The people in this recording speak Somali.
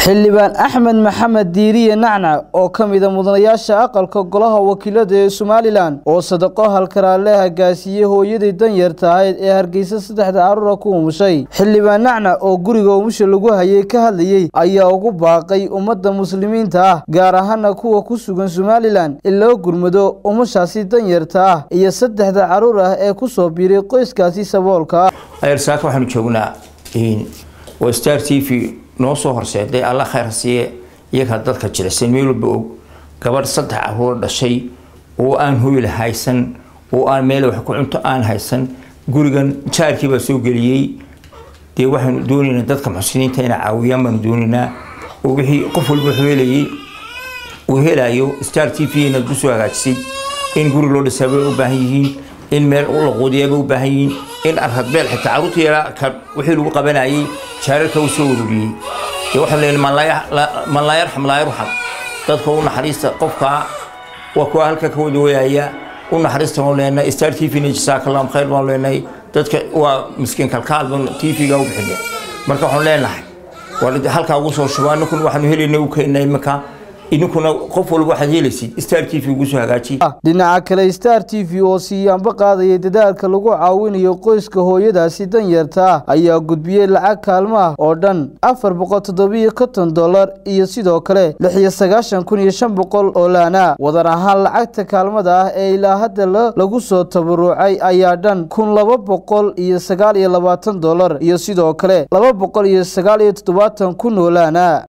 xildhibaan axmed maxamed diiriye nacnac oo ka mida mudanayaasha aqalka golaha wakiilada ee somalilan oo sadaqo halkaraale hagaasiiyey hooyadii danyarta ahayd ee hargeysa saddexda carruura ku umushay xildhibaan nacnac oo guriga umusha lagu hayay ka hadlayey ayaa ugu baaqay ummadda muslimiinta ah gaar ahaana kuwa ku sugan somalilan in loo gurmado umushaasi danyarta ah iyo saddexda carruur ah ee ku soo biiray qoyskaasi saboolka ah ayarsaaka waxaanu joognaa waa star t v noo soo horseeday alla khayr siiye iyagaa dadka jilicsan meel walba og gabadh saddex caruur dhashay oo aan hoyla haysan oo aan meel wax ku cunto aan haysan gurigan jaarkii baa soo geliyey dee waxaanu doonaynaa dadka muxsiniinta inay caawiyaan baanu doonaynaa oo wixii qof walba wuxuu helayay uu helayo star t v inaad kusoo hagaajisay in guri loo dhisaa bay u baahan yihiin in meel la quudiyaa bay u baahan yihiin in arradbeel xitaa carruurta yaraa ka wixii lagu qabanayay jaararka uu soo ururiyey dee waxaan leenahay man laa yarxam laa yarxam dadka u naxariista qofkaa waa kuwa halka ka wada wayaya u naxariista baan leenahay star t v na jasaakallahum khayr baan leenahay dadka waa miskiin kalkaal baan t v-ga u bixinay marka waxaan leenahay waa halkaa ugu soo shubaa ninkun waxaanu helaynay u keenay iminka idinkuna qof walba waxaad helaysid star t v ugu soo hagaaji dhinaca kale star t v oo siiyaanba qaadayay dadaalka lagu caawinayo qoyska hooyadaasi danyarta ah ayaa gudbiyey lacag kaalmo ah oo dhan afar boqol toddobiyo konton dollar iyo sidoo kale lix iyo sagaashan kun iyo shan boqol oo laana wadar ahaan lacagta kaalmada ah ee ilaa hadda lagu soo tabarucay ayaa dhan kun laba boqol iyo sagaal iyo labaatan dollar iyo sidoo kale laba boqol iyo sagaal iyo toddobaatan kun oo laana